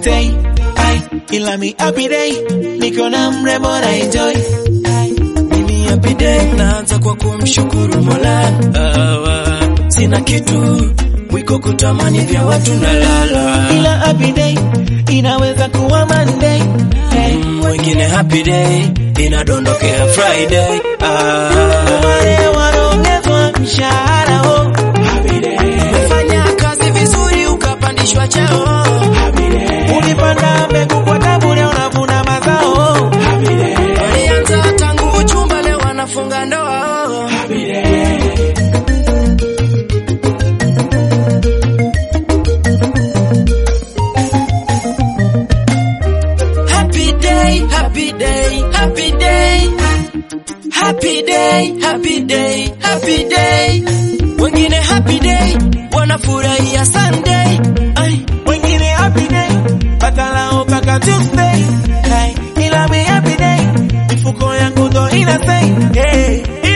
Tuesday ai ila mi happy day niko na mrembo na enjoy ai Mimi happy day naanza kwa kumshukuru Mola. Ah, sina kitu mwiko kutamani vya watu nalala. ila happy day inaweza kuwa Monday hey. Mm, Wengine happy day inadondokea Friday. Ah, wale wanaongezwa mshahara oh. umefanya kazi vizuri ukapandishwa cheo. Ulipanda mbegu kwa tabu, leo unavuna mazao. Walianza tangu uchumba, leo wanafunga ndoa. Happy day, happy day, happy day. Happy day, happy day, happy day. Wengine happy day wanafurahia Sunday. Ay, Wengine happy day, bakalao mpaka Tuesday. Hey, ila mi happy day, mifuko yangu ndo ina say. Hey,